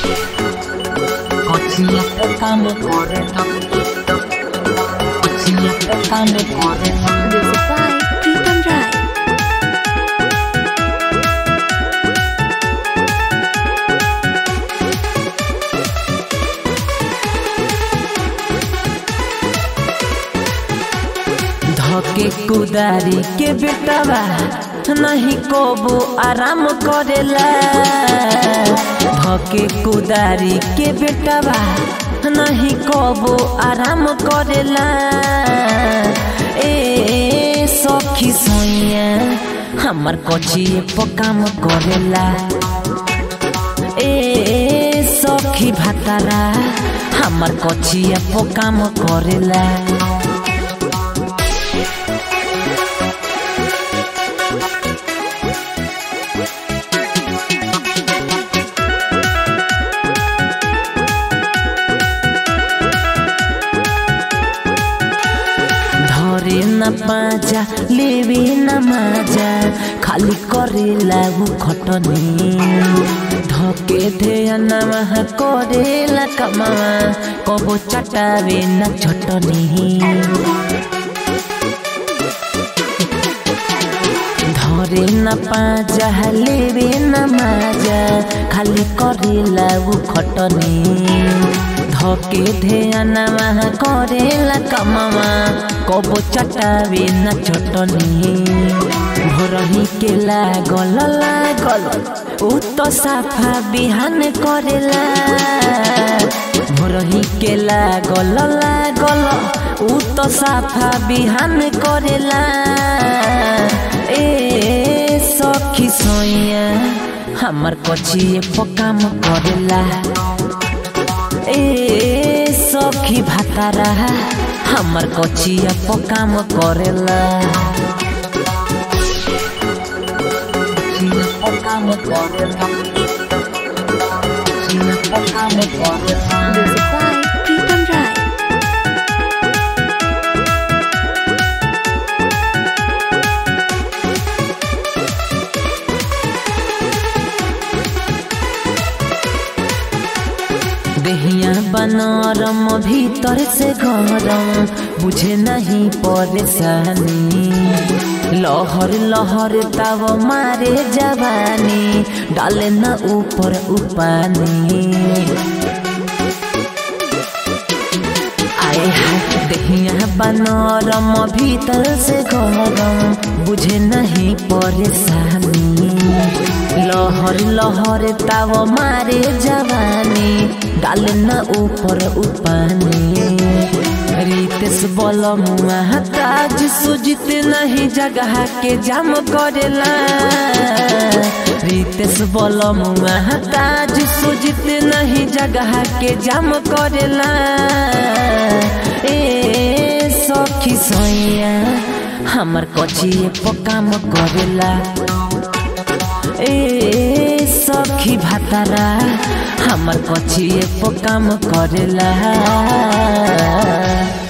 Kociya pekane kore Kociya pekane kore Music by Pritam Rai. धके कुदारी के बेटवा नहीं कोबो आराम करेला धके कुदारी के बेटवा नहीं कोबो आराम करेला ए सखी सोइया हमर कचिए पकाम करेला ए सखी भातारा हमर कचिया पकाम करेला धरे न पाजा लेवे न माजा खाली करे लागू खटनी धके ध्यान करेला कमावा कबो चटावे न छटनी धरे न पाजा लेवे न माजा खाली करे लागू खटनी धके ध्यान करेला कमावा कबो चटावे न चटनी भोरही के लागल लागल उ तो साफा बिहान करेला भोरही के लागल लागल उ तो साफा बिहान करेला ए सखी सोइया हमर कचिए पकाम करेला ए सखी भातारा हमर कचिया पकाम करेला Kociya pekane kore Kociya pekane kore Music by Pritam Rai. देहिया बनरम भीतर से गरम बुझे नहीं परेशानी लहर लहर ताव मारे जवानी डाले न ऊपर उपानी आए हाय देहिया बनरम भीतर से गरम बुझे नहीं परेशानी लहर लहर ताव मारे जवानी डाल न ऊपर उपानी रितेश बल ताज सुजित नहीं जगह के जाम करेला रितेश बल ताज सुजित नहीं जगह के जाम करेला ए सखी सोइया हमर कचिए पकाम करेला ए सखी भातारा हमर कचिए पकाम करेला